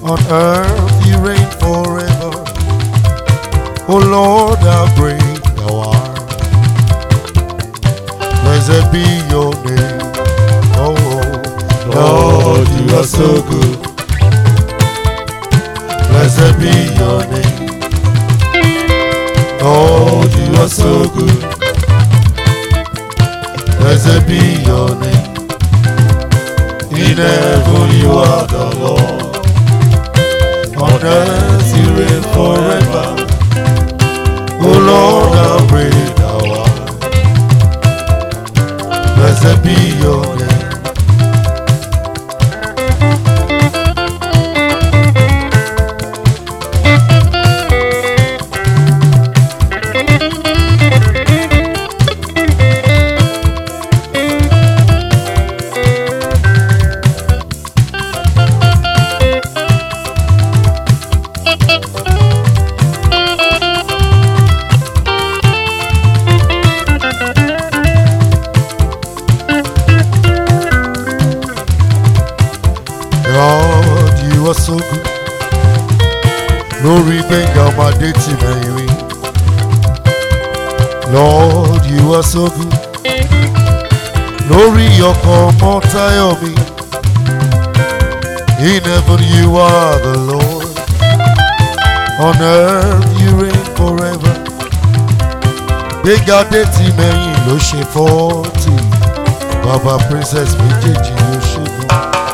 On earth you reign forever. O Lord, how great thou art. Blessed be your name. Oh, Lord, you are so good. blessed be your name. Lord, you are so good. Blessed be your name. In heaven you are the Lord. On earth you reign forever. O Lord, how great thou art. Blessed be your name. God, you are so good. Lórí gbẹ̀ngà ọmọdé tì mẹ́yìn rí. Lord, you are so good. Lórí ọkọ̀ ọmọ táyọ̀ mi. In heaven you are the Lord. On earth you reign forever. Gbẹ̀ngà dé tì mẹ́yìn ló ṣe fọ́ọ̀tì. Bàbá princess méjèèjì ló ṣe mọ́.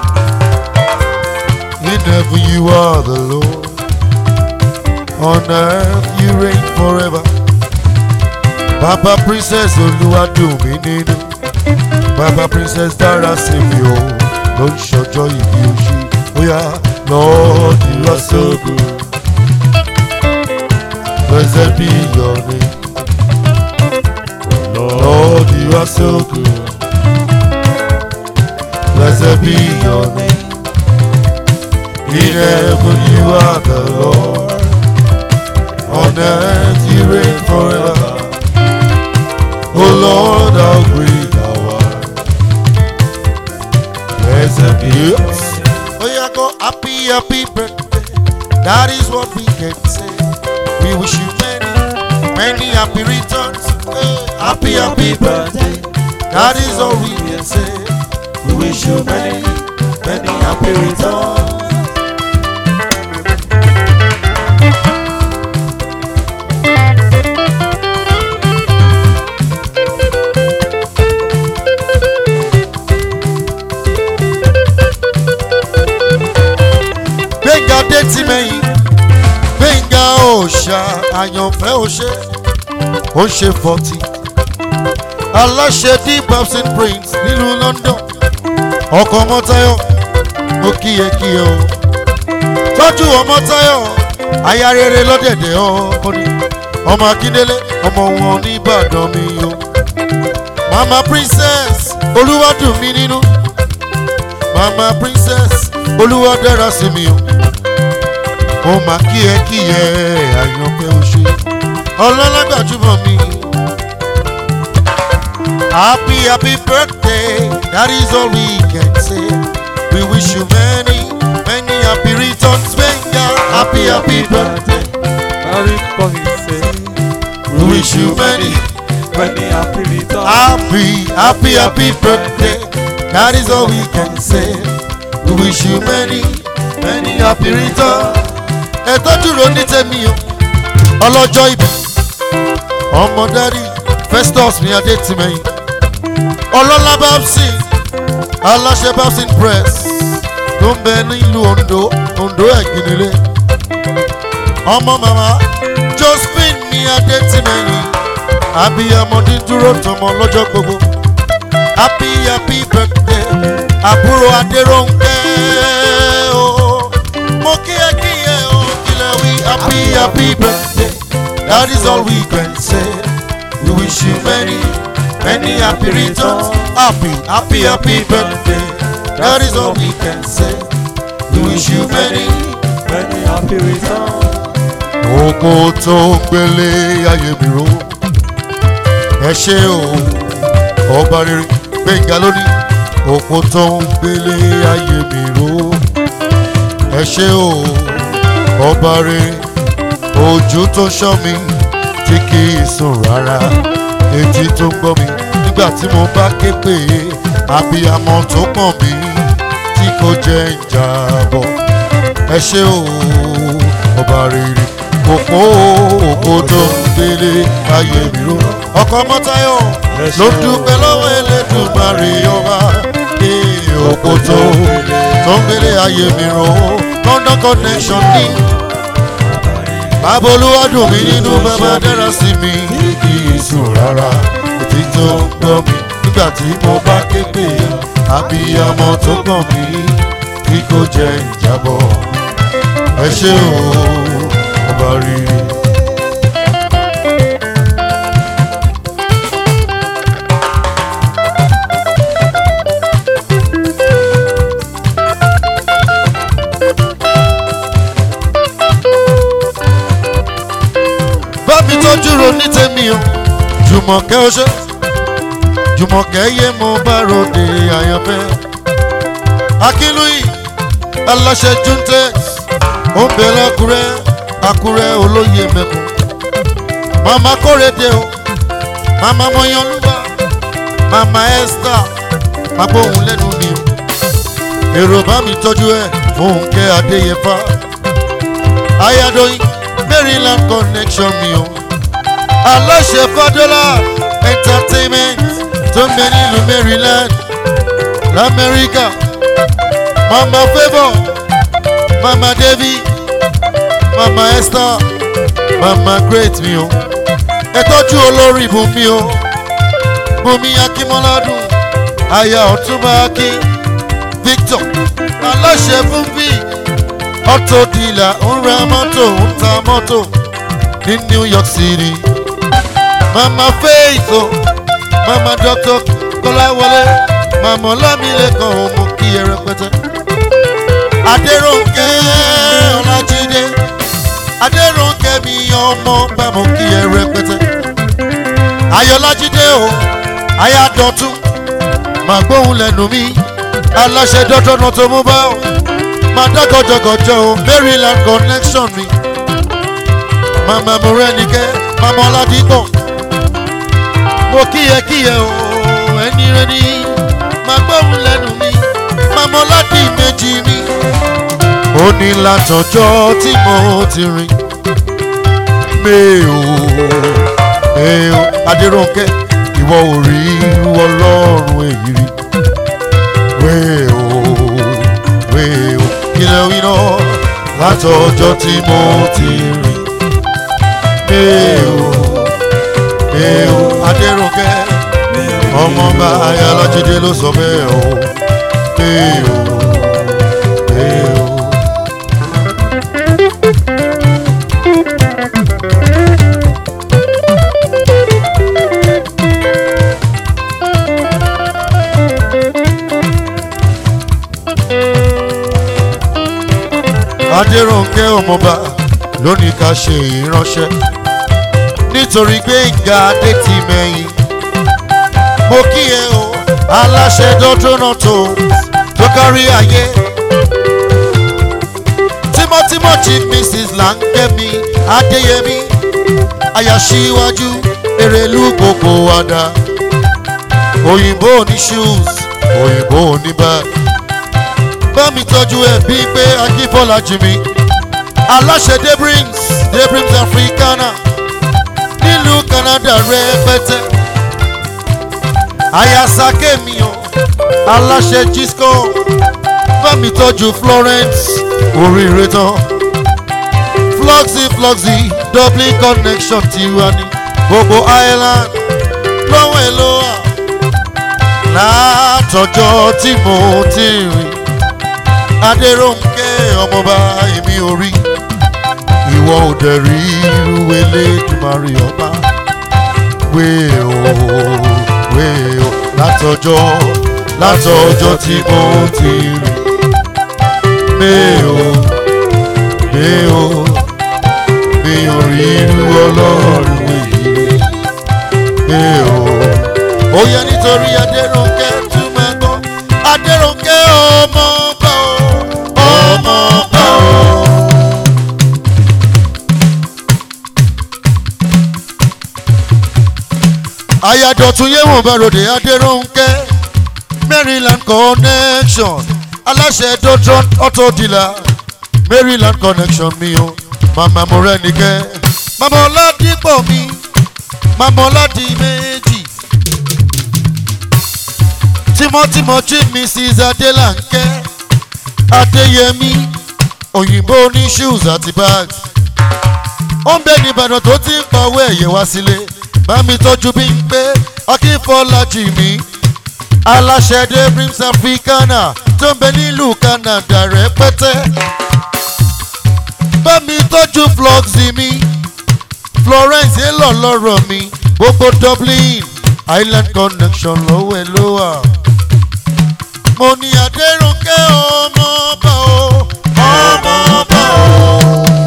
In heaven you are the Lord. On earth you reign forever. Baba princess Olúwadùnmí nínú. Baba princess dára sí mi o. Ló ń ṣọjọ́ ìbí oṣù. Bóyá Lord you are so good. Blessed be your name. Lord you are so good. Blessed be your name. In heaven you are the Lord. On earth you reign forever. Oh Lord, how great thou art. Blessed be your name. Oh yeah, go happy, happy birthday. That is what we can say. We wish you many, many happy returns. Hey, happy, happy birthday. That is all we can say. We wish you many, many happy returns. gbẹ̀ngà dé tí mẹ́yìn gbẹ̀ngà òòṣà àyànfẹ́ òṣè ó ń ṣe fọ́tì aláṣẹ d babson prince nílùú london ọkọ̀ ọmọtayọ̀ ó kíyè kíyè o tọ́jú ọmọtayọ̀ aya rere lọ́dẹ̀dẹ̀ ọkùnrin ọmọ akíndélé ọmọ wọn nìbàdàn mi o mama princess olúwadùnmí nínú mama princess olúwa dára sí mi o mo máa kí ẹ kí ẹ àyànfẹ́ o ṣe ọlọ́lágbàjúmọ̀ mi. happy happy birthday that is all we can say we wish you many many happy returns gbẹ̀ngà happy happy birthday Merry Christmas. we wish you many many happy returns. happy happy happy birthday that is all we can say we wish you many many happy returns. ẹ tọ́jú ro ní tèmi o ọlọ́jọ́ ìbí ọmọ dárí festus mi adé tìmẹ̀yìn ọlọ́lá babson aláṣẹ babson press tó ń bẹ nílùú ondo ondo ẹ̀gìnlélẹ̀ ọmọ màmá josephine mi adé tìmẹ̀yìn abiyamọdé dúró tọmọ lọ́jọ́ gbogbo happy happy birthday àbúrò adéròǹkẹ́ o mo kí ẹ kí ẹ o kílẹ̀ wí happy happy birthday that is all we can say we wish you many many happy returns happy happy happy birthday that is all we can say we wish you many. many happy returns. Oko tó ń gbélé ayé mi ró. Ẹ ṣe o, ọba rere gbẹ̀ngà lónìí. Oko tó ń gbélé ayé mi ró. Ẹ ẹ ṣé o ọba rere ojú tó ṣọ́ mi tí kì í sùn rárá etí tó ń gbọ́ mi nígbà tí mo bá ké pè é abiyamọ tó pọ̀n mi tí kò jẹ́ ń jábọ̀ ẹ ṣé o ọba rere òpó òpó tó ń gbélé ayé mi ró ọkọ mọ́tayọ̀ ló dúpẹ́ lọ́wọ́ Elédùmarè ọba ee òpó tó tó ń gbélé ayé mi ró London connection ní bàbá olúwadùn mi nínú bàbá dára sí mi kì í sùn rárá ètí tó ń gbọ́ mi nígbà tí mo bá ké pè é abiyamọ tó gbọ̀n mi kí kò jẹ́ ìjábọ̀ ẹ ṣé o ọba rere. bámi tọ́jú ro ní tèmi o jùmọ̀kẹ́ ó ṣe jùmọ̀kẹ́ yé mo bá ròde àyànfẹ́ akínlóyè aláṣẹ juntex ó ń bẹ lákúrẹ́ àkúrẹ́ olóyè mẹ́kun màmá kórèdè o màmá mọ́yánlúwà màmá esther agbóhùn lẹ́nu mi o èrò bá mi tọ́jú ẹ̀ fún kẹ́ adéyẹfà ayadoyin maryland connection mi o aláṣẹ fadọ́là entertainment tó ń bẹ nílùú maryland lamẹ́ríkà mama favour mama devi mama esther mama great mi o ẹ tọ́jú olórí bùnmi o bùnmi akínmọ́ládùn aya ọ̀túnba akin victor aláṣẹ fúnbí auto dealer ń ra mọ́tò ń ta mọ́tò ní new york city mama faith o mama doctor kọ́láwọlé mama ọlámilẹ́kan ò mú kí ẹ rẹpẹtẹ. adéròǹkẹ́ ọlájídé adéròǹkẹ́ mi ọmọ bá mú kí ẹ rẹpẹtẹ. ayọ̀lájídé o ayádọ̀tún màá gbóhùn lẹ́nu mi aláṣẹ dọ́tọ́ náà tó mú bá o máa dá gọjọgọjọ o maryland connection mi mama morenike mama ọládìpọ̀ mo kíyẹ kíyẹ o ẹni rẹ ní máa gbóhùn lẹ́nu mi mama ọládì méjì mi. ó ní látọjọ́ tí mo ti rìn mẹ́ò mẹ́ò adéròǹkẹ́ ìwọ ò rí irú ọlọ́run èyí rí wẹ́ò wẹ́ò kílẹ̀ wí náà látọjọ́ tí mo ti rìn mẹ́ò mẹ́ò adéròǹkẹ́ ọmọọba ayálájídé ló sọ bẹ́ẹ̀ o mẹ́ò mẹ́ò. adéròǹkẹ́ ọmọọba lónìí ká ṣe ìránṣẹ́ nítorí pé ìgbà adé ti mẹ́yìn mo kí ẹ o aláṣẹ dọ́dọ́nà tó tó kárí ayé tímọ́tímọ́ chief mrs langemi adéyẹmí àyàṣíwájú èrèlú gbogbo àdá òyìnbó ní shoes òyìnbó ní bag bá mi tọ́jú ẹ̀ bíi pé akínfọ́lá jimmy aláṣẹ debrims debrims africana nílùú canada rẹpẹtẹ ayasake mi o aláṣẹ gisco bá mi tọ́jú florence oríire tán fluxy fluxy dublin connection tiwa ní gbogbo ireland lọ́wọ́ ẹ̀ ló wà látọjọ́ tí mo ti rìn adéròǹkẹ́ ọmọọba èmi ò rí ìwọ ò dẹ̀ rí irú elédùmarè ọba wéè o wéè o látọjọ́ látọjọ́ tí mo ti rìn méè o méè o mi ò rí irú ọlọ́run èyí méè o ó yẹ nítorí adéròǹkẹ́ tún máa gbọ́ adéròǹkẹ́ ọmọ ọba o ọmọ ọba ayadọ̀tún yéwọ̀n bàròdè adéròǹkẹ́ maryland connection aláṣẹ dotron auto dealer maryland connection mi o màmá mo rẹ nìkẹ́ màmá ọládìpọ̀ mi màmá ọládì méjì tímọ́tímọ́ chief mrs adélànkẹ́ adéyẹmí òyìnbó ní shoes àti bags ó ń bẹ ní ìbàdàn tó ti ń pawọ́ ẹ̀yẹ wá sílé bá mi tọ́jú bí ń pé akínfọ́lájì mi aláṣẹ dreams africana tó ń bẹ nílùú canada rẹpẹtẹ bá mi tọ́jú flọ́ọ̀sì mi florence èlò lọ́rọ̀ mi gbogbo dublin island connection lọ́wọ́ ẹ̀ ló wà. mo ní adéròǹkẹ́ ọmọ ọba o ọmọ ọba o.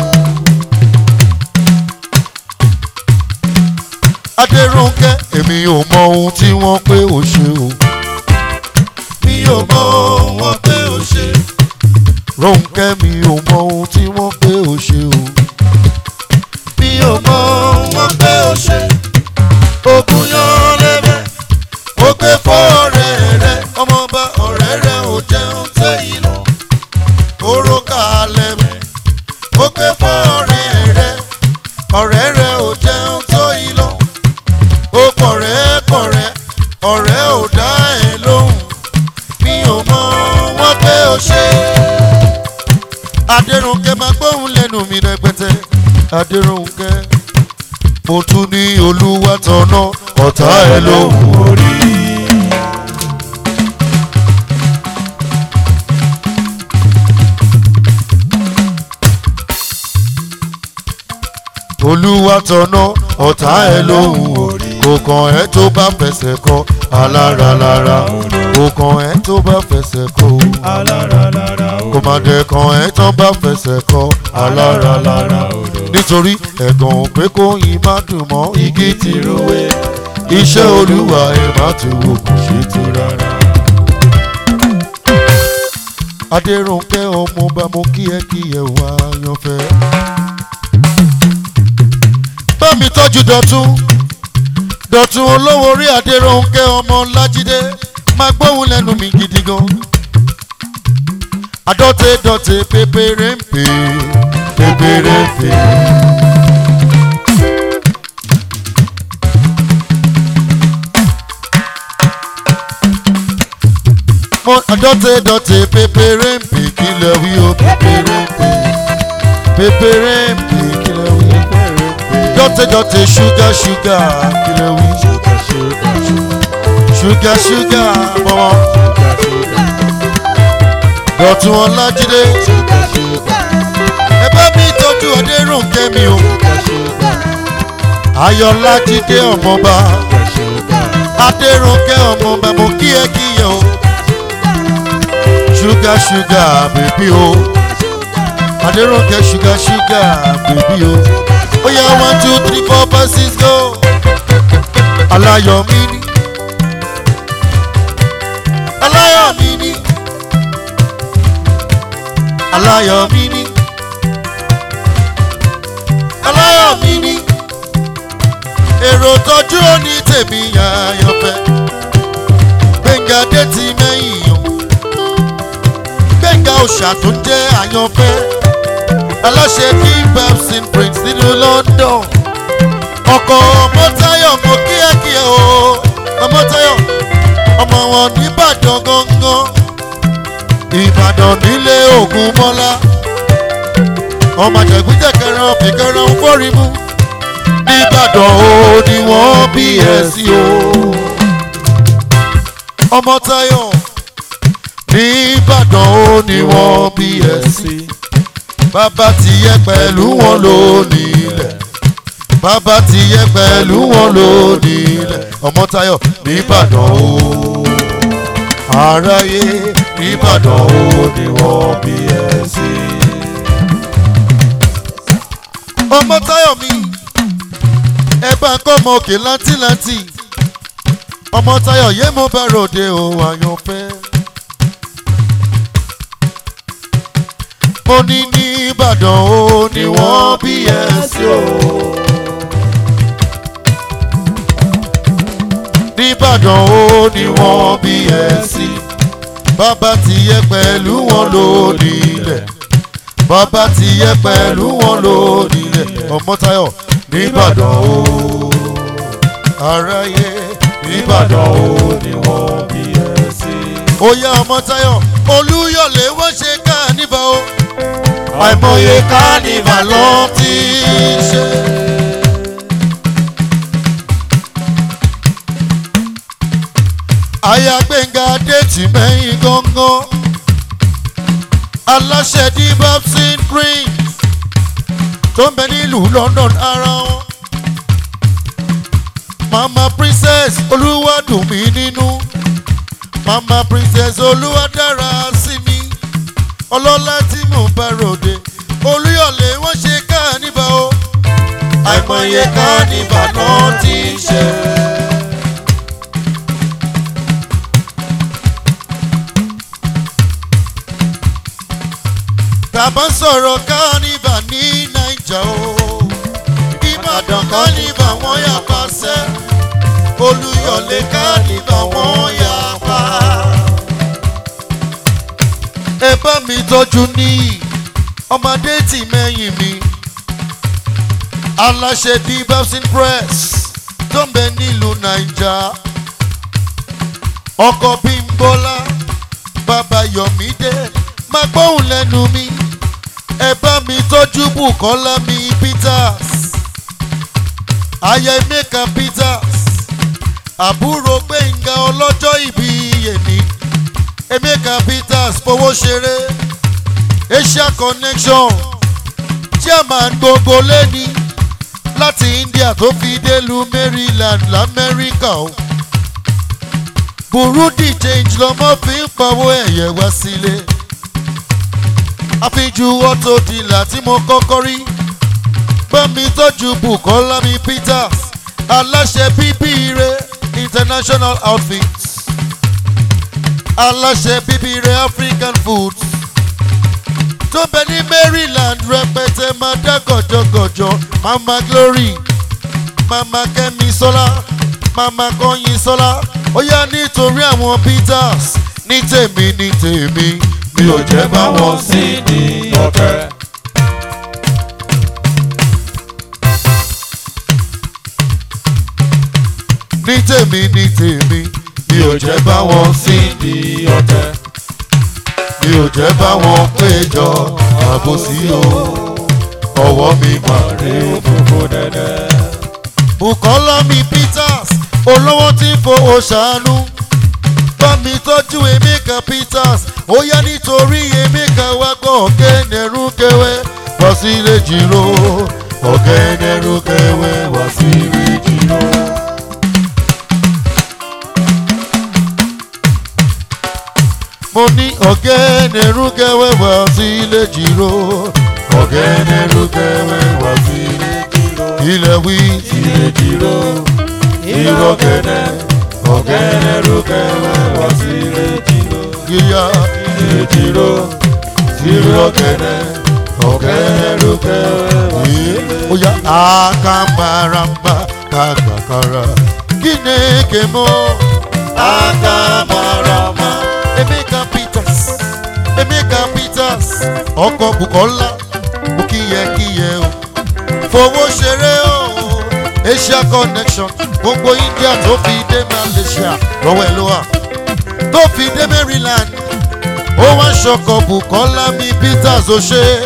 adéròǹkẹ́ èmi ò mọ ohun tí wọ́n pé ó ṣe o. mi ò mọ ohun wọ́n pé ó ṣe. rónkẹ́ mi ò mọ ohun tí wọ́n pé ó ṣe o. mi ò mọ ohun wọ́n pé ó ṣe. ogun yan lẹ́bẹ̀ ó gbé fọ́ ọ̀rẹ́ rẹ̀ ọmọọba ọ̀rẹ́ rẹ̀ ò jẹun tẹ́ ìlọ. oró kalẹ̀ mẹ́ ó gbé fọ́ ọ̀rẹ́ rẹ̀ ọ̀rẹ́ rẹ̀ ò jẹun tó ìlọ ó kọ̀rẹ́ kọ̀rẹ́ ọ̀rẹ́ ò dá ẹ lóhùn mi ò mọ wọ́n pé ó ṣe. adéròǹkẹ́ máa gbóhùn lẹ́nu mi rẹpẹtẹ adéròǹkẹ́ mo tún ní olúwa tọ̀nà ọ̀tá ẹ lóhùn orí. olúwa tọ̀nà ọ̀tá ẹ lóhùn orí kò kàn ẹ́ tó bá fẹsẹ̀ kọ alára lára kò kàn ẹ́ tó bá fẹsẹ̀ kọ kò má dẹ̀ kàn ẹ́ tó bá fẹsẹ̀ kọ alára lára nítorí ẹ̀gàn ò pé kó yín má dùn mọ́ igi ti rúwé iṣẹ́ olúwa ẹ̀ má ti wò kò ṣe tó rárá. adéròǹkẹ́ ọmọ bá mo kí ẹ kí ẹ wá yanfẹ́ bá mi tọ́jú dọ̀tún dọ̀tún olówó orí adéròǹkẹ́ ọmọ lájídé máa gbóhùn lẹ́nu mi gidi gan. àdọ́tẹ̀ dọ̀tẹ̀ pépéré ń pè pépéré ń pè. mo àdọ́tẹ̀ dọ̀tẹ̀ pépéré ń pè kí lè wí o pépéré ń pè pépéré ń pè kí lè wí dọ́tẹ̀ dọ́tẹ̀ ṣúgà ṣúgà kílẹ̀ wí. ṣúgà ṣúgà bọ̀wọ̀. dọ̀tún ọlájídé. ẹ bá mi tọ́jú adéròǹkẹ́ mi o. ayọ̀lájídé ọmọba. adéròǹkẹ́ ọmọba mo kí ẹ kí ẹ o. ṣúgà ṣúgà bèbí o. adéròǹkẹ́ ṣúgà ṣúgà bèbí o. Oh yeah, one, two, three, four, five, six, go. Aláyọ̀ mi ni. Aláyọ̀ mi ni. Aláyọ̀ mi ni. Aláyọ̀ mi ni. Èrò tọ́jú òní tèmi àyànfẹ́. Gbẹ̀ngà dé ti mẹ́yìn yàn. Gbẹ̀ngà òṣà tó jẹ́ àyànfẹ́ aláṣẹ kí babson prince nínú london ọkọ ọmọtayọ mo kíákíá o ọmọtayọ ọmọ wọn nìbàdàn gangan ìbàdàn nílé ògùn mọ́lá ọmọ àjẹgúnjẹ kẹrin ọ̀fìnkẹrin fọ́rímù nìbàdàn o ni wọ́n bí ẹ sí o ọmọtayọ nìbàdàn o ni wọ́n bí ẹ sí bàbá ti yẹ pẹ̀lú wọn lónìí ilẹ̀ bàbá ti yẹ pẹ̀lú wọn lónìí ilẹ̀ ọmọtayọ nìbàdàn o aráyé nìbàdàn o ni wọ́n bí ẹ sí. ọmọtayọ mi ẹ bá ń kọ́ ọmọ òkè láńtìláńtì ọmọtayọ yé mo bá ròde o àyànfẹ́. mo ní ní ìbàdàn ó ní wọ́n bí ẹ sí o. nìbàdàn ó ní wọ́n bí ẹ sí bàbá ti yẹ pẹ̀lú wọn lónìí ilẹ̀ bàbá ti yẹ pẹ̀lú wọn lónìí ilẹ̀ ọmọtayọ nìbàdàn ó aráyé nìbàdàn ó ni wọ́n bí ẹ sí. oyè ọmọtayọ olúyọlé wọ́n ṣe kánífà o àìmọye kánífà ló ti ṣe. aya gbẹ̀ngà déètì mẹ́yìn gángan aláṣẹ di babson prince tó ń bẹ nílùú london ara wọn mama princess olúwadùnmí nínú mama princess olúwadára sí mi ọlọ́lá tí mò ń bá ròde olúyọ̀lé wọ́n ṣe kánífà o àìmọye kánífà náà ti ṣe. tàbá sọ̀rọ̀ kánífà ní naija o ìbàdàn kánífà wọ́n yà pàṣẹ olúyọ̀lé kánífà wọ́n yà pa. ẹ bá mi tọ́jú níyì ọmọdé tì mẹ́yìn mi aláṣẹ di babson press tó ń bẹ nílùú naija ọkọ̀ bímbọ́lá bàbá yọ̀mídé máa gbóhùn lẹ́nu mi ẹ bá mi tọ́jú bùkọ́lá mi peters aya emeka peters àbúrò gbẹ̀ngà ọlọ́jọ́ ìbí yèmí emeka peters fowó ṣeré asia connection chairman gbogbo lẹ́ni láti india tó fi délùú maryland lamẹ́ríkà o burundi change lọmọ fi ń pawó ẹ̀yẹ wá sílé àfijú ọtọ dìlà tí mo kọ́kọ́ rí gbọ́mi tọ́jú bukola mi peters aláṣẹ bíbí ire international outfits aláṣẹ bíbí ire african foods tó bẹ ní maryland rẹpẹtẹ máa dá gọjọgọjọ mama glory mama kẹmi sọlá mama kọyin sọlá ó yá nítorí àwọn peters ní tèmi ní tèmi mi ò jẹ́ bá wọn sí ní ọ̀kẹ́. ní tèmi ní tèmi mi ò jẹ́ bá wọn sí ní ọ̀kẹ́. mi ò jẹ́ bá wọn péjọ àbòsí o ọwọ́ mi mà rí rí o. òfófó dẹ́dẹ́. bukola mi peters olówó tí fowó ṣàánú bá mi tọ́jú emeka peters ó yá nítorí emeka wá gbọ́ ọ̀gẹ́nẹ̀rú kẹwẹ́ wá sí ilé jìrò ọ̀gẹ́nẹ̀rú kẹwẹ́ wá sí ilé jìrò. mo ní ọ̀gẹ́nẹ̀rú kẹwẹ́ wá sí ilé jìrò ọ̀gẹ́nẹ̀rú kẹwẹ́ wá sí ilé jìrò. ilẹ̀ wí ilé jìrò ìrọ̀gẹ̀dẹ̀ ọ̀gẹ̀dẹ̀ rúkẹ̀wẹ̀ wá sí ilé jìrò. yíyá ilé jìrò ìrọ̀gẹ̀dẹ̀ ọ̀gẹ̀dẹ̀ rúkẹ̀wẹ̀ wá sí yìí ilé ó yá akamaramba kagbakara gíneke mọ́ akamaramba emeka peters emeka peters ọkọ̀ bukola mo kíyẹ kíyẹ o fowó ṣeré o asia connection gbogbo india tó fi dé malaysia lọ́wọ́ ẹ̀ ló wà tó fi dé maryland ó wá ṣọkọ̀ bukola mi peters ó ṣe é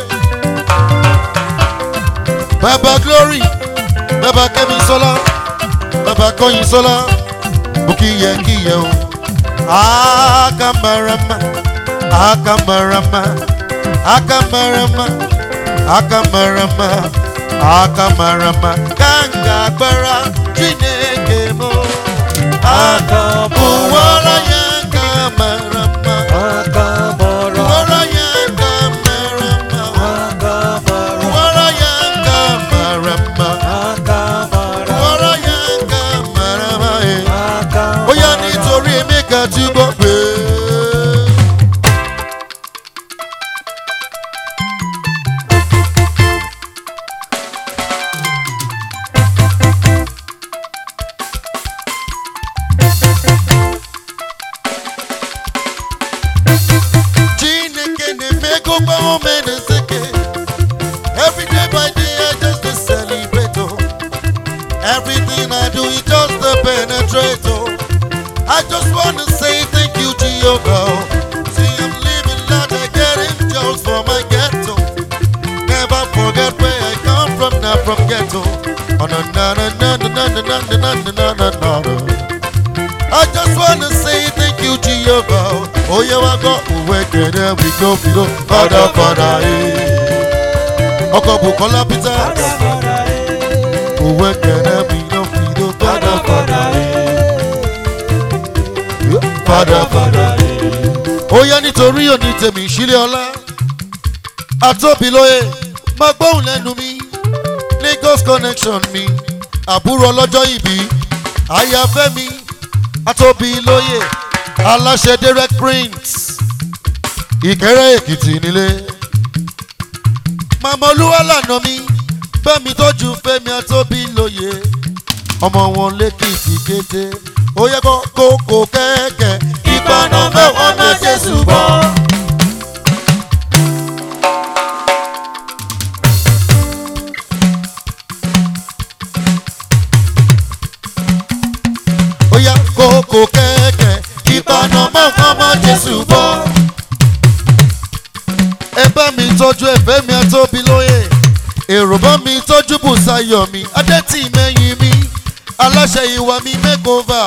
baba glory baba kẹ́mi sọ́lá baba kọ́yin sọ́lá mo kíyẹ kíyẹ o akamarama akamarama akamarama akamarama akamarama kanga agbára chineke mo akabuwara ya kamarama Akamara, buwara ya kamarama. akamara, Wara yanga marama, akamara, wara yanga marama, eh. akamara. Bóyá nítorí Emeka tí gbọ́ pé. I just wanna say thank you, Jehovah. See, I'm living like I get angels for my ghetto. Never forget where I come from, not from ghetto. Oh, na na na na na na na na na na na na na. I just wanna say thank you, Jehovah. Oh, yeah, I got away, there we go, we go. Father, Father, eh. Ọkọ̀ Bukola Peter. Òwe kẹ̀rẹ́ mi ló fi ló Father, Father, eh. Father, Father, eh. Ó yẹ nítorí òní tèmi ìṣílẹ̀ ọlá. Àtóbi lóye, máa gbóhùn lẹ́nu mi. Lagos connection mi. Àbúrò ọlọ́jọ́ ìbí. Àyàfẹ́ mi. Àtóbi lóye. Aláṣẹ direct print. Ìkẹ́rẹ́ Èkìtì nílé. Màmá olúwa lànà mi. Fẹ́mi tójú Fẹ́mi Àtóbi lóye. Ọmọ wọn lẹ́kìtì kété. Ó yẹ kó kókó kẹ́kẹ́. Ìbànú mẹ́wàá náà Jésù bọ̀. ó yá kókó kẹ́kẹ́ ìbànú mọ́kànmọ́ jésù bọ́. ẹ bá mi tọ́jú ẹ̀fẹ́ mi àtóbi lóye èrò bá mi tọ́jú bùsáyọ̀ mi adẹ́tì mẹ́yìn mi aláṣẹ ìwà mi makeover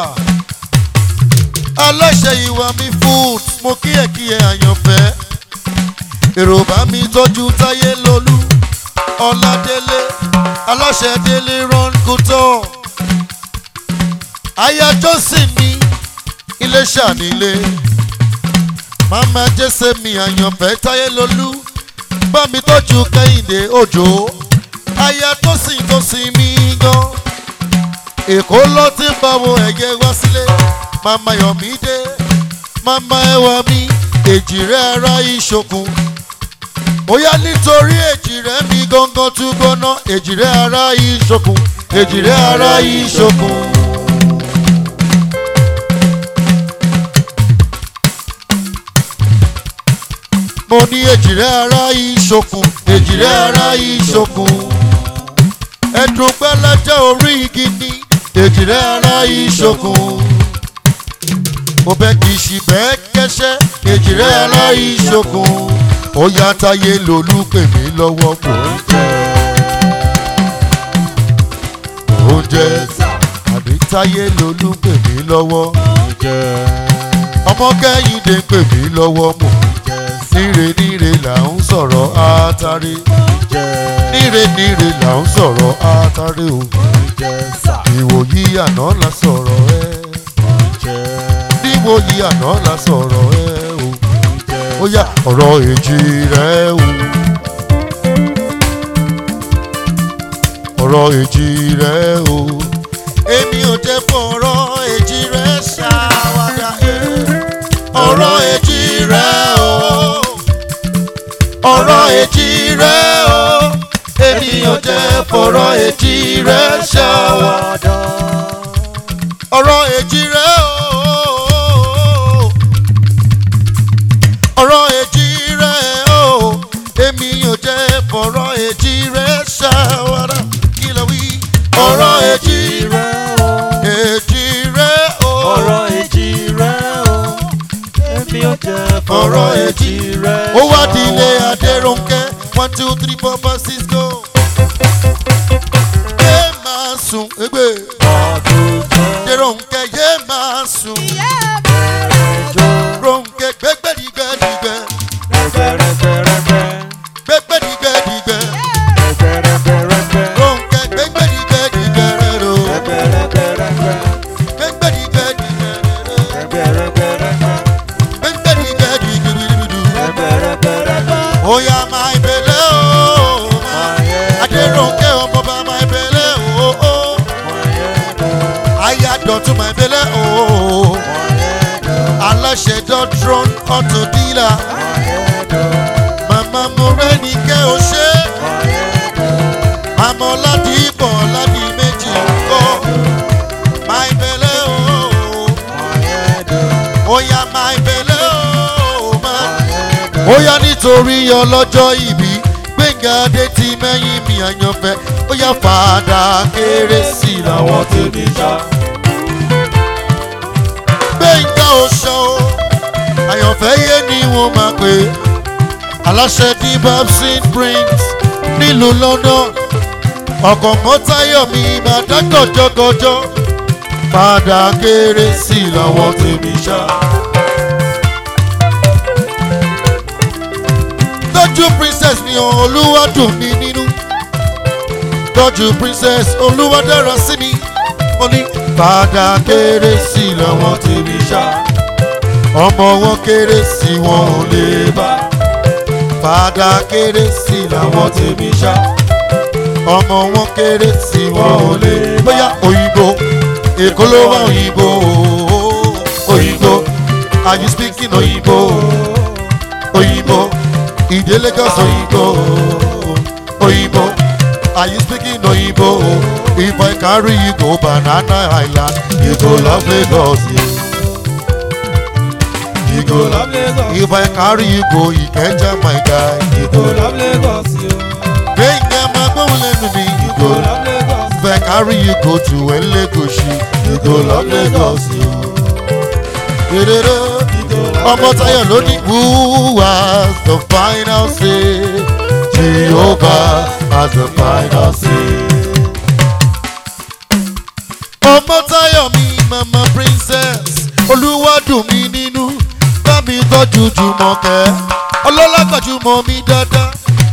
aláṣẹ ìwà mi food mo kí ẹ kí ẹ àyànfẹ́ èrò bá mi tọ́jú táyé lolú ọládélé aláṣẹ délé run kútọ́ aya jọ́sìn mi ilé ṣànílé mama jésè mi àyànfẹ́ táyé lolú bá mi tọ́jú kẹ́hìndé òjò aya tó sìn tó sìn mí gan èkó ló ti ń báwo ẹ̀yẹ wá sílé mama yọ̀mídé mama ẹwà mi èjìrẹ́ ara ìṣòkun bóyá nítorí èjìrẹ́ mi gangan tún gbóná èjìrẹ́ ara ìṣòkun èjìrẹ́ ara ìṣòkun. mo ní èjìrẹ́ ara ìṣòkun èjìrẹ́ ara ìṣòkun ẹ̀dùn gbẹ́lẹ́jẹ́ orí igi ní èjìrẹ́ ara ìṣòkun mo bẹ́ kì í ṣì bẹ́ẹ̀ kẹ́sẹ́ èjìrẹ́ ara ìṣòkun ó yá táyé lolú pè mí lọ́wọ́ mò ń jẹ́ mò ń jẹ́ àbí táyé lolú pè mí lọ́wọ́ ọmọ kẹ́hìndé pè mí lọ́wọ́ mò ń jẹ́ níre níre là ń sọ̀rọ̀ átáré níre níre là ń sọ̀rọ̀ átáré o ìwòyí àná la sọ̀rọ̀ ẹ níwòyí àná la sọ̀rọ̀ ẹ o ó yá ọ̀rọ̀ èjì rẹ o ọ̀rọ̀ èjì rẹ o èmi ò jẹ́ fọ̀rọ̀ èjì rẹ ṣàwádà ẹ ọ̀rọ̀ èjì rẹ o ọ̀rọ̀ èjì rẹ o ènìyàn jẹ́ fọ̀rọ̀ èjì rẹ ṣàwádà ọ̀rọ̀ èjì rẹ o ọ̀rọ̀ èjì rẹ o ènìyàn jẹ́ fọ̀rọ̀ èjì rẹ ṣàwádà kí ló wí ọ̀rọ̀ èjì rẹ èjì rẹ o ọ̀rọ̀ èjì rẹ̀ o èmi ò jẹ́ ọ̀rọ̀ èjì rẹ̀ ó wá di ilé adéròǹkẹ́ one two three four five six go. yé máa sùn égbè adéròǹkẹ́ yé máa sùn ròǹkẹ́ gbẹ́gbẹ́dìgbẹ́dìgbẹ́ gbẹ́gbẹ́dìgbẹ́dìgbẹ́ ròǹkẹ́ gbẹ́gbẹ́dìgbẹ́dìgbẹ́ rẹ̀ rò gbẹ́gbẹ́dìgbẹ́dìgbẹ́ rẹ̀ rò gbẹ́gbẹ́dìgbẹ́dìgbẹ́ oya máa ìbẹ̀lẹ̀ o adéròǹkẹ́ ọmọọba máa ìbẹ̀lẹ̀ o ayádọ̀tún máa ìbẹ̀lẹ̀ o aláṣẹ dọ́trọ́n ọ̀tún dílà màmá mo rẹ́ni kẹ́ o ṣe màmá ọ̀làdìpọ̀ ọ̀làdì méjì kọ́ máa ìbẹ̀lẹ̀ o oya máa ìbẹ̀lẹ̀ o máa ó yá nítorí ọlọ́jọ́ ìbí gbẹ̀ngà adé ti mẹ́yìn mi àyànfẹ́ ó yá fàdà kérésì làwọn tèmi ṣá. gbẹ̀ngà oṣù àyànfẹ́ yé ni wọ́n máa pè é aláṣẹ ní babson prince nílùú london ọkọ̀ mọ́tayọ̀mí máa dá gọ̀jọ́gọ̀jọ́ padà kéré sí i lọ́wọ́ tèmi ṣá. tọ́jú princess mi ò olúwa dùn mí nínú tọ́jú princess olúwa dára sí mi mo ní padà kéré sí i lọ́wọ́ tèmi ṣá. ọmọ wọn kéré sí wọn ò lè bá padà kéré sí i lọ́wọ́ tèmi ṣá. ọmọ wọn kéré sí wọn ò lè bóyá òyìnbó èkó ló wá òyìnbó òyìnbó are you speaking òyìnbó òyìnbó ìdè lagos òyìnbó òyìnbó are you speaking òyìnbó if i carry you go banana island you go love lagos yeah. you go love if i carry you go ikeja my guy you go love gbẹ̀ngà máa gbóhùn lẹ́nu mi you go love if i carry you go to elegoshi you go love lagos yeah. Dèrèrè ọmọ tayo ló ní who has the final say jehovah has the final say. ọmọ tayo mi mama princess olúwadùn mi nínú bá mi tọ́jú jùmọ̀kẹ́ ọlọ́lágbàjúmọ̀ mi dáadáa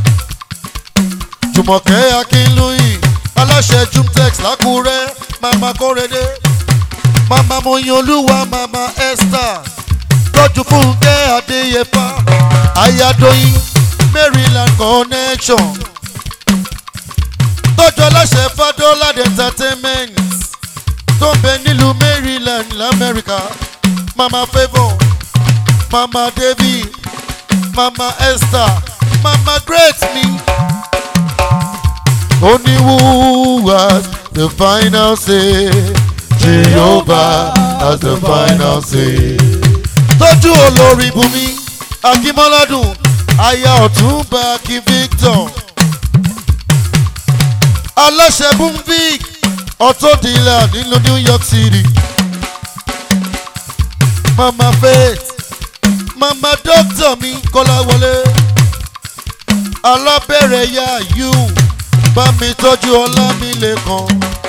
jùmọ̀kẹ́ akínlóyìn aláṣẹ jumtex lákúrẹ́ mama kórede mama moyin olúwa mama esther tọ́jú fúnkẹ́ adéyẹfà ayadoyin maryland connection tọ́jú aláṣẹ fadolad entertainment tó ń bẹ nílùú maryland lamẹ́ríkà mama favour mama david mama esther mama great me only who has the final say jehovah has the final say tọ́jú olórí bùnmi akínmọ́ládùn aya ọ̀túnba kí victor aláṣẹ bùnvic ọ̀tọ́dìlà nílùú new york city mama faith mama doctor mi kọ́láwọlé alábẹ̀rẹ̀ ya you bá mi tọ́jú ọlámilẹ́kan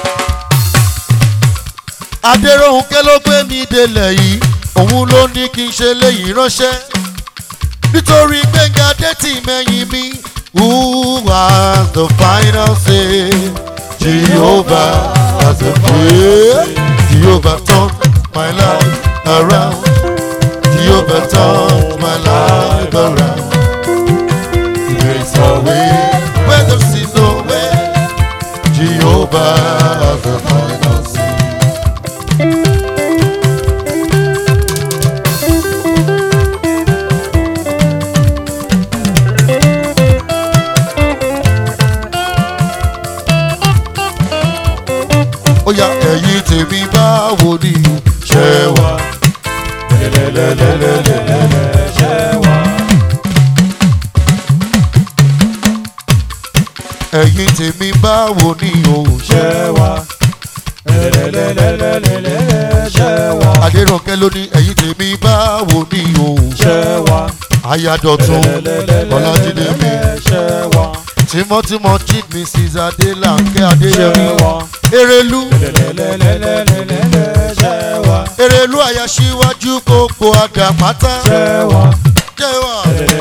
adéròhùnkẹ́ ló gbé mi délẹ̀ yìí òun ló ní kí n ṣe léyìí ránṣẹ́ nítorí gbẹ̀ngà dẹ́tì mẹ́yìn mi who has the final say jehovah has the final jehovah turn my life around jehovah turn my life around there is a way where there seems no way jehovah has the final say. ó yá ẹ̀yin tèmi báwo ni ṣe wà. ẹ̀yin tèmi báwo ni o ṣe. adéròǹkẹ́ ló ní ẹ̀yin tèmi báwo ni o ṣe. ayádọ̀tún ọlájídé mi tímọ́tímọ́ chief mrs adélànkẹ́ adéyẹmí erelu erelu àyàṣíwájú gbogbo àdàpátá jẹ́wà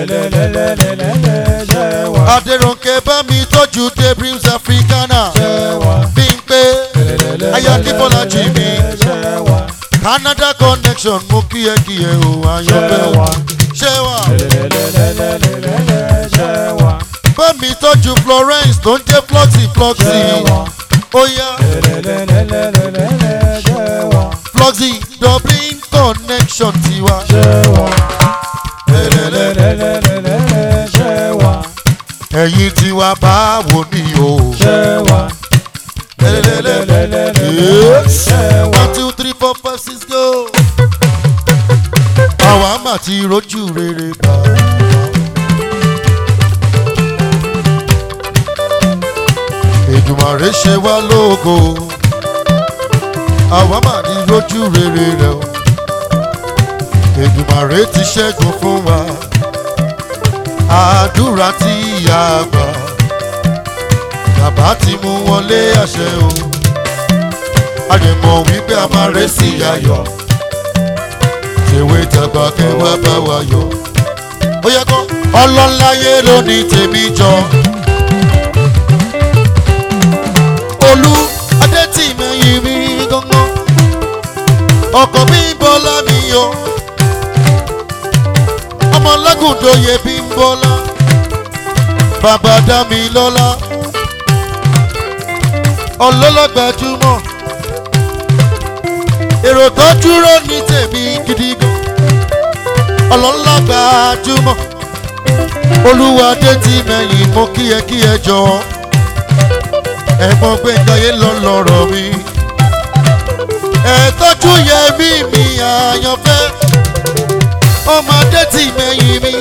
adéròǹkẹ́ bá mi tọ́jú debrims africana bí n pé ayakíbọ́lá jì mí canada connection mo kí ẹ kí ẹ o ayọ̀bẹ̀ ṣẹ́wà bá mi tọ́jú florence tó ń jẹ́ floxy floxy ó yá floxy dublin connection tiwa. ẹ̀yin tiwa báwo ni o. Yes. one two three four five six go. àwa mà ti rojú rere gbà. Èdùmàrè ṣe wá lógo àwa mà ní lójú rere rẹ o Èdùmàrè ti ṣẹ́gun fún wa àdúrà tí ìyá gbà bàbá ti mú wọlé àṣẹ o a lè mọ̀ wípé a máa rẹ́ sí ayọ̀ tèwe tàgbà kẹwàá bá wa yọ̀ ó yẹ kó ọlọ́láyé ló ní tèmi jọ olú adétìmẹ̀yìn mi gángan ọkọ̀ mi ń bọ́lá mi yọ ọmọ lágùndóye bí ń bọ́lá bàbá dá mi lọ́lá ọlọ́lọ́gbàjúmọ̀ èrò tó dúró ní tèmi gidi gan ọlọ́lọ́gbàjúmọ̀ olúwadé ti mẹ́yìn mo kíyẹkíyẹ jọ ẹ̀gbọ́n gbẹ̀ngàyé lọ lọ́rọ̀ mi ẹ̀tọ́jú yẹ mí mi àyànfẹ́ ọmọdé ti mẹ́yìn mi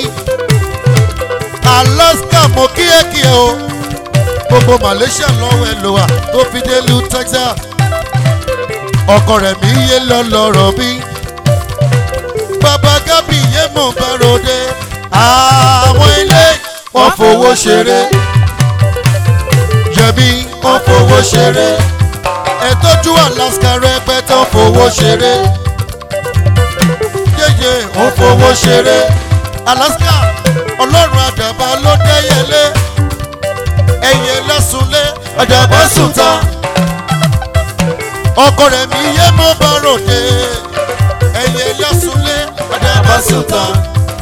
alaska mo kíyẹkíyẹ o gbogbo malaysia lọ́wọ́ ẹ lò wá tó fi dé lu texas ọkọ rẹ̀ mi yé lọ lọ́rọ̀ mi bàbá gábì yé mọ̀ bá ròde àwọn ilé wọn fowó ṣeré yẹmi wọn fowó ṣeré ẹtọ́jú alaska rẹpẹtẹ wọn fowó ṣeré yéyé wọn fowó ṣeré alaska ọlọ́run àdàbà ló dẹ́yẹlé ẹ̀yẹ lẹ́sùnlé àdàbà sùn tán ọkọ rẹ̀ mi yé mọ́ bá ròde ẹ̀yẹ lẹ́sùnlé àdàbà sùn tán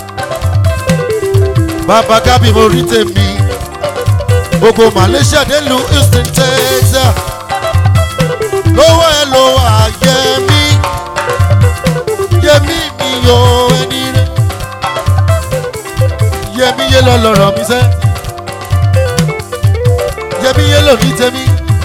bàbá gábì mo rí tèmi gbogbo malaysia délùú houston texas lówó ẹ ló wà yẹmí yẹmí mi yọ ẹni rẹ yẹmí yé lọ lọrọ mi sẹ yẹmí yé lọ ní tèmi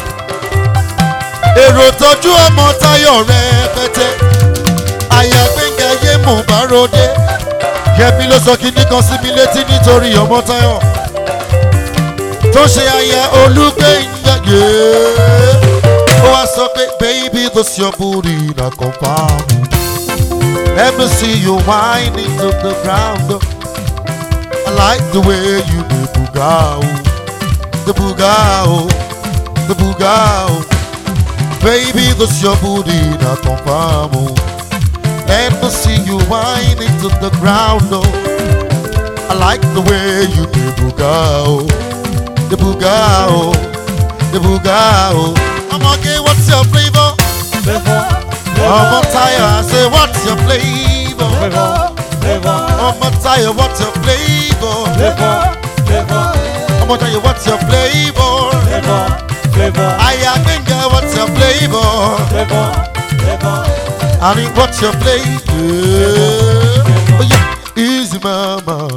èrò tọjú ọmọ tayo rẹ pẹtẹ àyà gbẹngà yé mú bá ròde yẹmi ló sọ kíní kan sí mi létí nítorí ọmọ táyọ tó ṣe ayẹ olúgbẹ̀yìn yé ó wá sọ pé baby this your booty na confam let me see you whining to the ground i like the way you dey buga o the buga o the buga o baby this your booty na confam o. Let me see you whining to the ground, oh. I like the way you do bugao, the bugao, the bugao. I'm okay, what's your flavor? Flavor, I'm on tire, I say, what's your flavor? flavor, flavor, I'm on tire, what's your flavor? flavor, flavor, I'm on tire, what's your flavor? flavor, flavor, I think, what's your flavor? flavor, flavor. I mean, what's your flavor? Oh, yeah, easy, mama.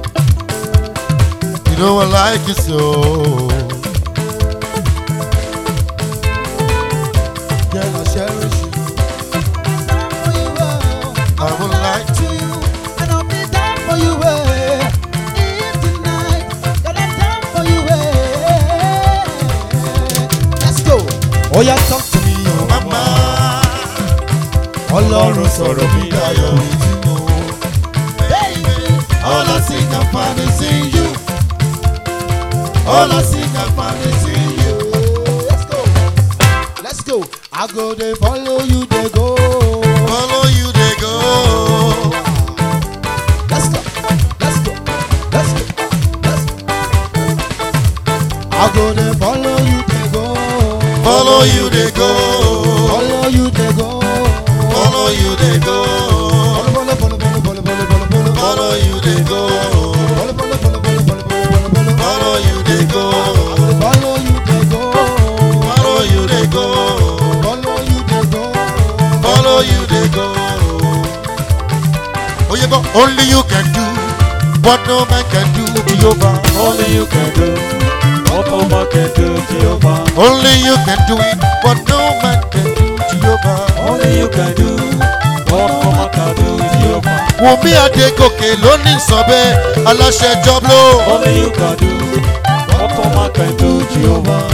You know I like you so. Girl, I cherish you. I would like to. And I'll be down for you, eh. If tonight, girl, I'm down for you, eh. Let's go. Oh, yeah, talk to me, oh, Mama, Ọlọ́run sọ̀rọ̀ mi Dayo dayọ̀. with you. Baby, all I see can find is in you. All I see can find is in you. Let's go. Let's go. I go, they follow you, they go. Follow you, they go. Let's go. Let's go. Let's go. Let's go. I go, they follow you, they go. Follow you, they go. Follow you, they go. Follow you, they go. Follow, follow, follow, follow, follow, follow, follow, follow. Follow you, they go. Follow, follow, follow, follow, follow, follow, follow. Follow you, they go. Follow you, they go. Follow you, they go. Follow you, they go. Follow you, they go. Oh, you go. Only you can do what no man can do, Jehovah. Only you can do what no man can do, Jehovah. Only you can do it, what no man can do, Jehovah. Only you can do what no man can do, Jehovah. Wùmí Adégòkè ló ní sọ bẹ́ẹ̀, aláṣẹ jọ́bló. Only you can do what no man can do, Jehovah.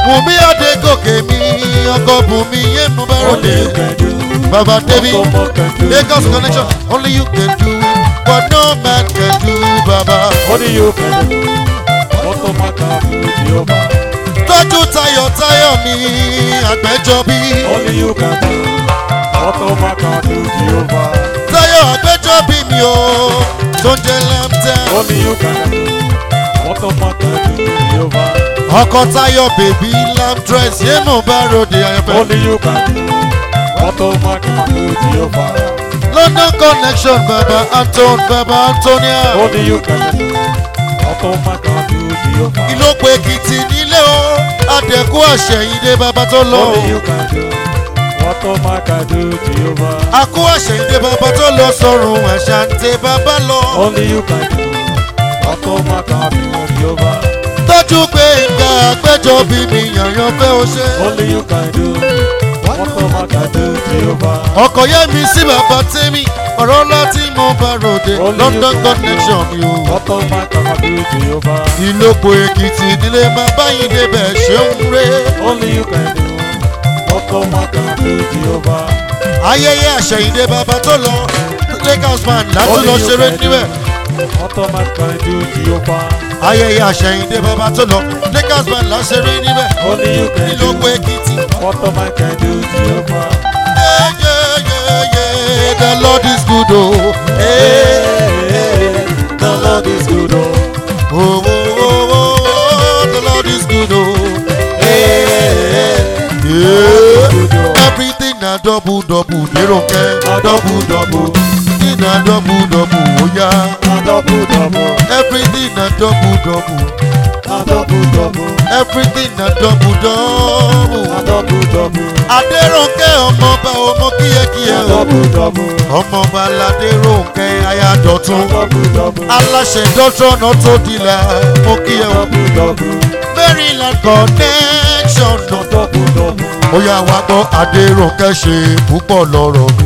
Bùnmi Adégòkè mi, ọkọ̀ Bùnmi yé mo bá Only ròde. you can do. Baba David, What no man can do. Lagos connection, only you can do it. What no man can do, Baba. Only you can do. What no man can do. Jehovah. Tọ́jú tayọ̀tayọ̀ mi, àgbẹ̀jọ́bí. Only you can do. What no man can do. Jehovah. Tayọ̀ àgbẹ̀jọ́bí mi o, tó ń jẹ lẹ́mtẹ́. Only you can do. What no man can do. Jehovah. Ọkọ̀ Tayọ̀ bèbí lamb dress yé mo bá ròde ayọ̀fẹ́. Only you can do. What no man can do. Jehovah. London connection, Baba Anton, Baba Antonia. Only you can do. What no man can do. Jehovah. Ìlópo Èkìtì nílé o, Adẹ̀kú àṣẹ̀yìndé bàbá tó lọ. Only you can do. What no man can do. Jehovah. Akú àṣẹ̀yìndé bàbá tó lọ sọ̀rùn àṣàǹtẹ̀ bàbá lọ. Only you can do. What no man can do. Jehovah. Tọ́jú pé ìgbà àgbẹ́jọ́bí mi yànyàn fẹ́ o ṣe. Only you can do. What no man can do. Jehovah. Ọkọ̀ yẹ́ mi sí bàbá tẹ́mi, ọ̀rọ̀ ńlá tí mo bá ròde. Only you London can connection mi o. What no man can do. Jehovah. Ìlópo Èkìtì nílé máa báyìí débẹ̀ ṣeun ré. Only you can do. What no man can do. Jehovah. Ayẹyẹ àṣẹ̀yìndé bàbá tó lọ. Lagos man látún Only lọ you ṣeré can do. níbẹ̀. What no man can do. Jehovah. Ayẹyẹ àṣẹ̀yìndé bàbá tó lọ. Lagos man là ṣeré níbẹ̀. Only you can do. Ìlópo Èkìtì. What no man can do. Jehovah. Yeah, yeah, yeah, yeah. The Lord is good o. Hey. The Lord is good. Oh. Oh, oh, oh, oh, the Lord is good, oh. Hey, yeah. Good, oh. Everything na double, double, Deronke. A double, double. Everything na double, double, oh yeah. A double, double. Everything na double, double. A double, double. Everything na double, double. A double, double. Adéronke ọmọọba ọmọ kíyẹkíyẹ A o. double, double. Ọmọọba Ládéronke Ayádọ̀tún. A double, double. Aláṣẹ dọ́tọ̀nà tó dilà mo kíyẹ o. Double, double. Maryland connection A náà. double, double. ó yá wá gbọ́ adéròǹkẹ́ ṣe púpọ̀ lọ́rọ̀ mi.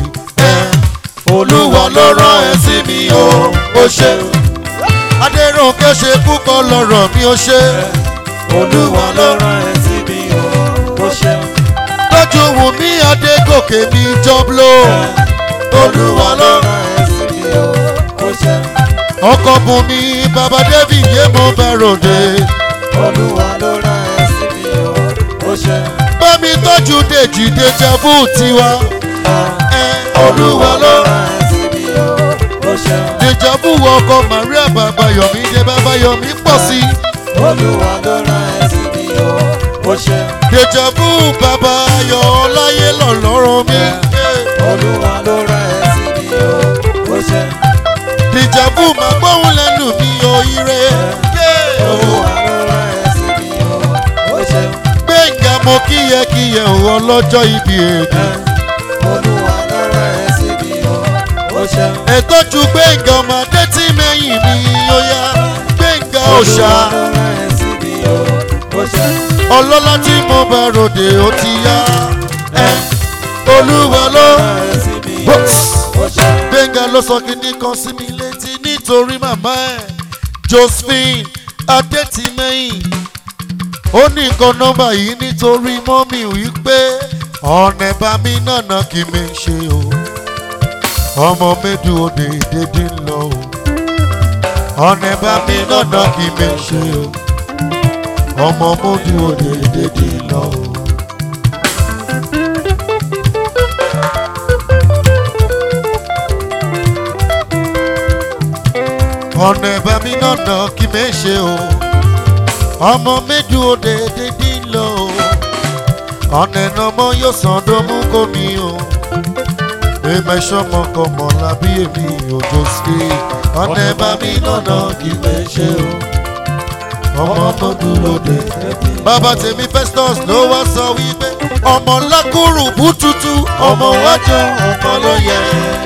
olúwa ló rán ẹ sí mi o ó ṣe. adéròǹkẹ́ ṣe púpọ̀ lọ́rọ̀ mi ó ṣe. Olúwa ló rán ẹ sí mi o. Ó ṣeun. lójú wù mí adégòkè mi jọ́bló. olúwa ló rán rán ẹ sí mi o. Ó ṣeun. ọkọ̀ bùn mi bàbá david yé mo bá ròde. Olúwa ló rán ẹ sí mi o. Ó ṣeun. bá mi tọ́jú dèjì dèjàbù tiwa. ẹ olúwa ló rán rán ẹ sí mi o. Ó ṣeun. dèjàbù ọkọ̀ maria bàbá yọ̀mí jẹ́ bàbá yọ̀mí pọ̀ sí i. Olúwa ló rán ẹ sí mi o. Ó ṣeun. Dèjàbú bàbá ayọ̀ ọláyé lọ̀lọ́rọ̀ mi. Olúwa ló rán ẹ sí mi o. Ó ṣeun. Dèjàbú máa gbóhùn lẹ́nu mi o ire. Olúwa ló rán ẹ sí mi o. Ó ṣeun. Gbẹ̀ngà mo kíyẹkíyẹ o ọlọ́jọ́ ibi èdè. Olúwa ló rán ẹ sí mi o. Ó ṣeun. Ẹ̀tọ́jú Gbẹ̀ngà ọmọdé tí mẹ́yìn mi ó yá. Gbẹ̀ngà òòṣà Olúwa ló rán ẹ sí mi o. Ó ṣeun. ọlọ́lá tí mo bá ròde ó ti yá. Ẹ, Olúwa ló. rán ẹ sí mi o. Ó ṣeun. Gbẹ̀ngà ló sọ kíní kan sí mi létí nítorí màmá ẹ̀ Josephine Adétìmẹ́yìn. Ó ní nǹkan nọ́mbà yìí nítorí mọ́mì wípé ọ̀nà ẹ̀bá mi nànà kì í mi ṣe o. Ọmọ méjì òde dédé ń lọ o. Ọ̀nà ẹ̀bá mi nànà kì í mi ṣe o. Ọmọ méjì òde dédé ń lọ o. ọ̀nà ẹ̀bá mi nànà kí mi ṣe o ọmọ méjì òde dídí lọ o ọ̀nà ẹ̀nà ọmọ yóò sàn dómú kó mi o èmi ṣọmọ kan mọ̀ lábí èmi òjò sí ọ̀nà ẹ̀bá mi nànà kí mi ṣe o ọmọ tó dúró de bàbá tèmi festus ló wá sọ wípé ọmọ lákùrù bútútù ọmọ wájú ọmọ ló yẹ.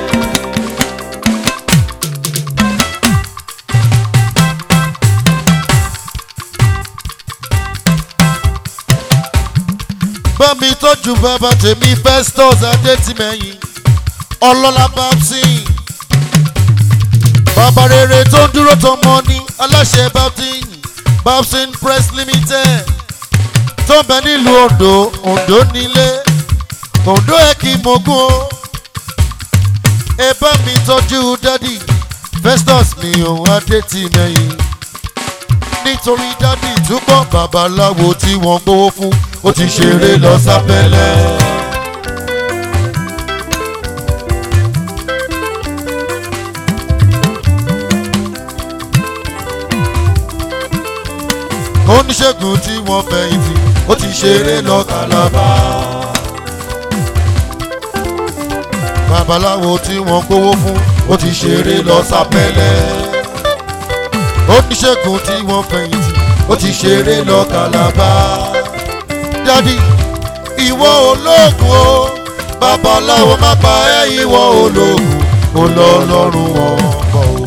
bá mi tọ́jú bàbá tèmi festus adétìmẹ́yìn ọlọ́lá babson bàbá rere tó ń dúró tọmọ ní aláṣẹ babson babson press limited tó ń bẹ nílùú ondo ondo nílé ondo ẹ kì í mogún o ẹ bá mi tọ́jú dádì festus mi òun adé ti mẹ́yìn nítorí dádì túbọ̀ babaláwo tí wọ́n gbowó fún ó ti ṣeré lọ sábẹ́lẹ̀. oníṣègùn tí wọ́n fẹ̀yìntì ó ti ṣeré lọ kàlábà. babaláwo tí wọ́n gbowó fún ó ti ṣeré lọ sábẹ́lẹ̀. oníṣègùn tí wọ́n fẹ̀yìntì ó ti ṣeré lọ kàlábà. dádì ìwọ ológun o babaláwo má pa ẹ́ ìwọ ológun ó lọ lọ́rùn wọn bọ̀ o.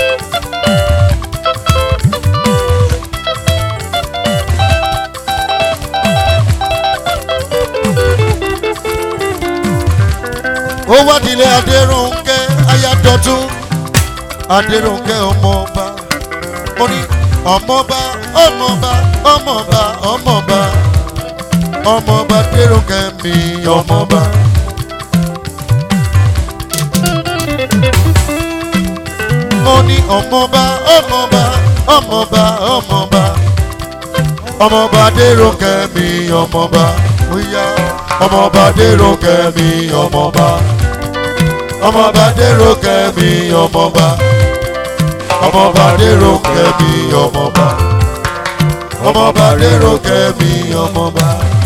ó wádìílé adéròǹkẹ́ ayádọ́tún adéròǹkẹ́ ọmọọba ó ní ọmọọba ọmọọba ọmọọba ọmọọba ọmọọba adéròǹkẹ́ mi ọmọọba. ó ní ọmọọba ọmọọba ọmọọba ọmọọba ọmọọba adéròǹkẹ́ mi ọmọọba ó yá ọmọọba adéròǹkẹ́ mi ọmọọba ọmọọba adéròǹkẹ́ mi ọmọọba ọmọọba adéròǹkẹ́ mi ọmọọba ọmọọba adéròǹkẹ́ mi ọmọọba.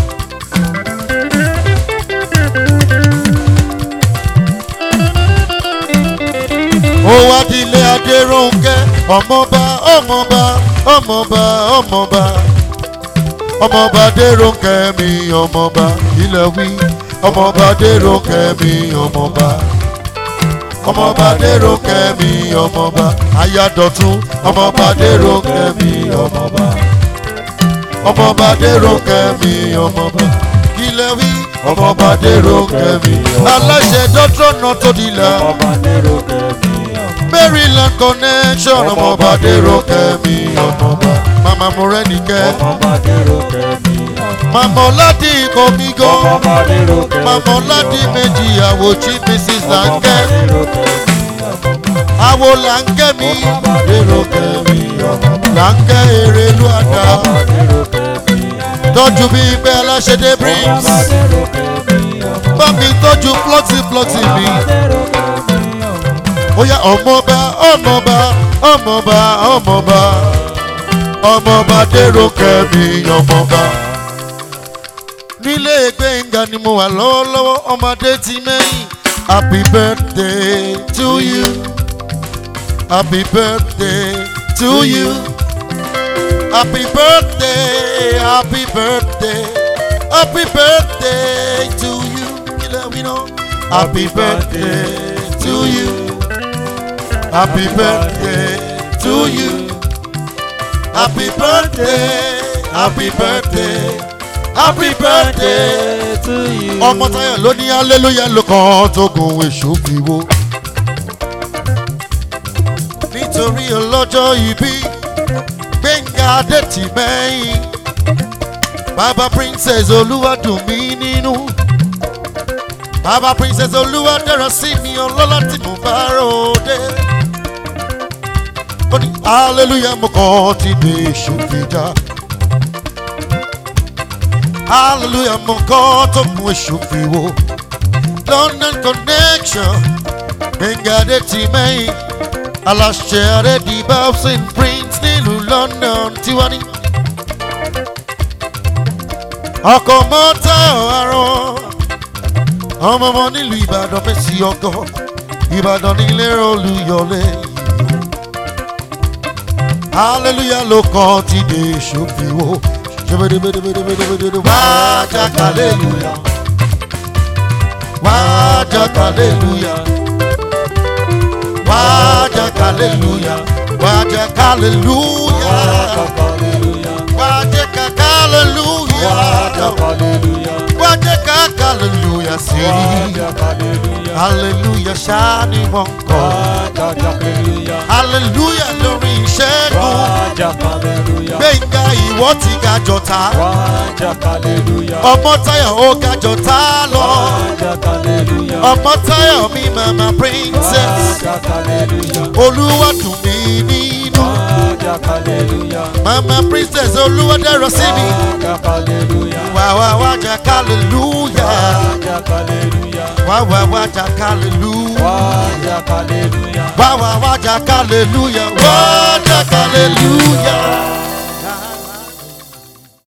ó wá dilé adéròǹkẹ́ ọmọọba ọmọọba ọmọọba ọmọọba ọmọọba adéròǹkẹ́ mi ọmọọba ilẹ̀ wí ọmọọba adéròǹkẹ́ mi ọmọọba ọmọọba adéròǹkẹ́ mi ọmọọba ayádọ̀tún ọmọọba adéròǹkẹ́ mi ọmọọba ọmọọba adéròǹkẹ́ mi ọmọọba ilẹ̀ wí ọmọọba adéròǹkẹ́ mi aláṣẹ dọ́tírọ̀nà tó dilẹ̀ maryland connection ọmọọba adéròǹkẹ́ mi ọmọọba mama morẹ́nìkẹ́ mama ọ̀làdì ìkọ̀mígọ́ mama ọ̀làdì méjì àwòjí mrs lanke àwò lanke mi lanke èrèlú àdá tọ́jú bí pé aláṣẹ́dé brims bá mi tọ́jú plọ́tì plọ́tì mi ó yá ọmọọba ọmọọba ọmọọba ọmọọba ọmọọba dèrò kẹ́mi ọmọọba nílé gbẹ̀ngà ni mo wà lọ́wọ́lọ́wọ́ ọmọdé ti mẹ́yìn happy birthday to you happy birthday to you happy birthday happy birthday happy birthday to you kílẹ̀ wí náà happy birthday to you happy birthday to you happy birthday happy birthday happy birthday to you. ọmọ táyà ló ní hallelujah ló kàn tó gun èṣù fi wo. nítorí ọlọ́jọ́ ìbí gbẹ̀ngà adẹ́tì mẹ́yìn bàbá princess olúwadùn mí nínú bàbá princess olúwadẹ́rọ̀ sí mi ọlọ́lá tí mo bá ròde. ó ní hallelujah mo kàn ti dé èṣù fi já hallelujah mo kọ́ tó mú èṣù fi wo london connection gbẹ̀ngàdé ti mẹ́yìn aláṣẹ àrẹ́dì babson prince nílùú london tiwa ní. ọkọ̀ mọ́tà àrùn ọmọ ọmọ nílùú ìbàdàn fèsì ọkọ̀ ìbàdàn nílé olùyọlé hallelujah ló kọ́ ti dé èṣù fi wo wájà kàlélúyà wájà kàlélúyà wájà kàlélúyà wájà kàlélúyà wájà kàlélúyà wájà kàlélúyà sí hallelujah ṣáni wọn kọ hallelujah lórí ìṣẹ́gun gbẹ̀ngà ìwọ. ìwọ ti ga jọta Wájà hallelujah. ọmọ táyà ó ga jọta lọ Wájà hallelujah. ọmọ táyà mi mama princess Wájà hallelujah. olúwa dùn mí nínú Wájà hallelujah. mama princess olúwa dẹrọ sí mi Wájà hallelujah. wà wà wà jà hallelujah Wájà hallelujah. wà wà wà jà hallelujah Wájà hallelujah. wà wà wà jà hallelujah wà